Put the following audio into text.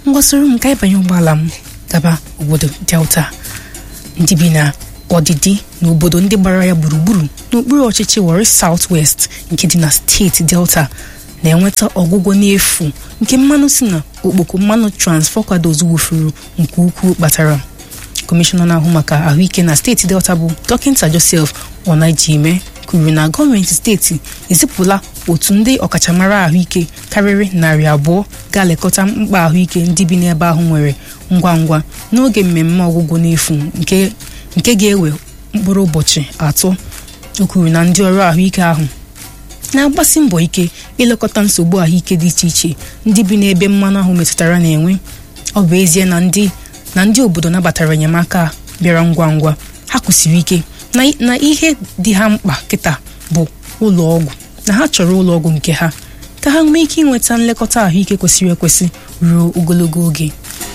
mgbasoro m ka ịbanye ụgbọala m gaba obodo delta ndị bi na ọdịdị na obodo ndị gbara ya gburugburu n'okpuru ọchịchị Warri South West nke dị na steeti delta na-enweta ọgwụgwọ n'efu nke mmanụ si na okpoko mmanụ transfer kwadoz wufuru nke ukwuu kpatara kọmishọna na-ahụ maka ahụike na steeti delta bụ dọkịta Joseph Onajime kwuru na gọọmenti steeti ezipụla otu ndị ọkachamara ahụike karịrị narị abụọ ga-elekọta mkpa ahụike ndị bi n'ebe ahụ nwere ngwa ngwa n'oge mmemme ọgwụgwọ n'efu nke nke ga-ewe mkpụrụ ụbọchị atọ o kwuru na ndị ọrụ ahụike ahụ na-agbasi mbọ ike ilekọta nsogbu ahụike dị iche iche ndị bi n'ebe mmanụ ahụ metụtara na-enwe ọ bụ ezie na ndị na ndị obodo nabatara enyemaka bịara ngwa ngwa ha kwụsiri ike na ihe dị ha mkpa kịta bụ ụlọ ọgwụ na ha chọrọ ụlọ ọgwụ nke ha ka ha nwee ike inweta nlekọta ahụike kwesịrị ekwesị ruo ogologo oge